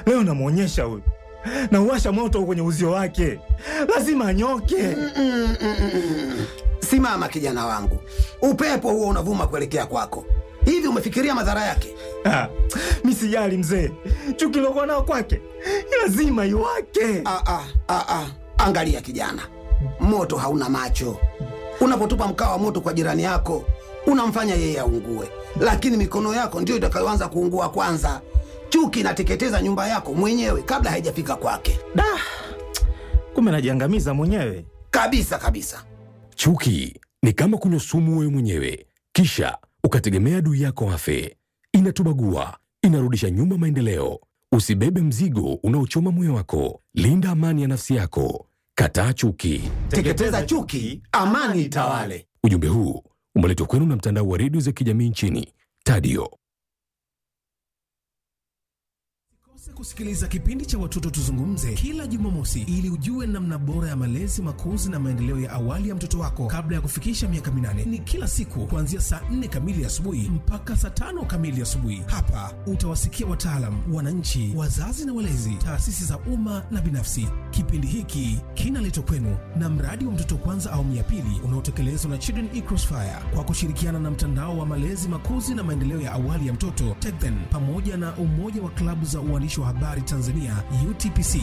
Leo namwonyesha huyu, nauwasha moto kwenye uzio wake, lazima anyoke. Simama kijana wangu, upepo huo unavuma kuelekea kwako. Hivi umefikiria madhara yake? Ah, mi sijali mzee, chuki lokuwa nao kwake lazima iwake. Ah, ah, ah, ah. Angalia kijana, moto hauna macho. Unapotupa mkaa wa moto kwa jirani yako unamfanya yeye aungue, lakini mikono yako ndiyo itakayoanza kuungua kwanza. Chuki inateketeza nyumba yako mwenyewe kabla haijafika kwake, Da, kumbe najiangamiza mwenyewe. kabisa kabisa. Chuki ni kama kunywa sumu wewe mwenyewe, kisha ukategemea adui yako afe. Inatubagua, inarudisha nyuma maendeleo. Usibebe mzigo unaochoma moyo wako. Linda amani ya nafsi yako. Kataa chuki. Teketeza chuki, amani itawale. Ujumbe huu umeletwa kwenu na mtandao wa redio za kijamii nchini Tadio. Usikose kusikiliza kipindi cha Watoto Tuzungumze kila Jumamosi ili ujue namna bora ya malezi, makuzi na maendeleo ya awali ya mtoto wako kabla ya kufikisha miaka minane. Ni kila siku kuanzia saa nne kamili asubuhi mpaka saa tano kamili asubuhi. Hapa utawasikia wataalam, wananchi, wazazi na walezi, taasisi za umma na binafsi. Kipindi hiki kinaletwa kwenu na mradi wa Mtoto Kwanza awamu ya pili unaotekelezwa na Children in Crossfire kwa kushirikiana na mtandao wa malezi, makuzi na maendeleo ya awali ya mtoto TECHDEN pamoja na umoja wa klabu za uandishi wa habari Tanzania UTPC.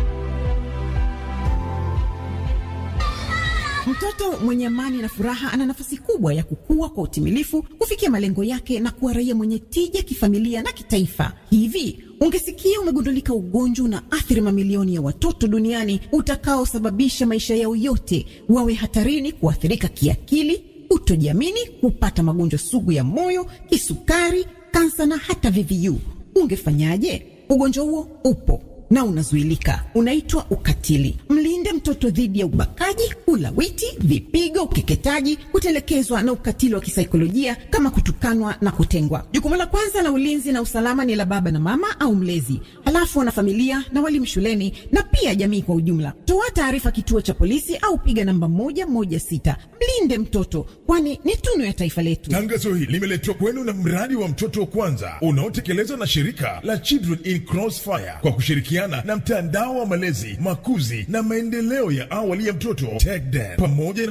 Mtoto mwenye amani na furaha ana nafasi kubwa ya kukua kwa utimilifu, kufikia malengo yake na kuwa raia mwenye tija kifamilia na kitaifa. Hivi ungesikia umegundulika ugonjwa una athiri mamilioni ya watoto duniani utakaosababisha maisha yao yote wawe hatarini kuathirika kiakili, kutojiamini, kupata magonjwa sugu ya moyo, kisukari, kansa na hata VVU, ungefanyaje? Ugonjwa huo upo na unazuilika. Unaitwa ukatili. Mlinde mtoto dhidi ya ubakaji, ulawiti, vipigo, ukeketaji, kutelekezwa na ukatili wa kisaikolojia kama kutukanwa na kutengwa. Jukumu la kwanza la ulinzi na usalama ni la baba na mama au mlezi, halafu wanafamilia na walimu shuleni na pia jamii kwa ujumla. Toa taarifa kituo cha polisi au piga namba moja moja sita. Mlinde mtoto, kwani ni tunu ya taifa letu. Tangazo hili limeletwa kwenu na mradi wa mtoto wa kwanza unaotekelezwa na shirika la Children in Crossfire kwa kushirikiana na mtandao wa malezi, makuzi na maendeleo ya awali ya mtoto TECHDEN pamoja na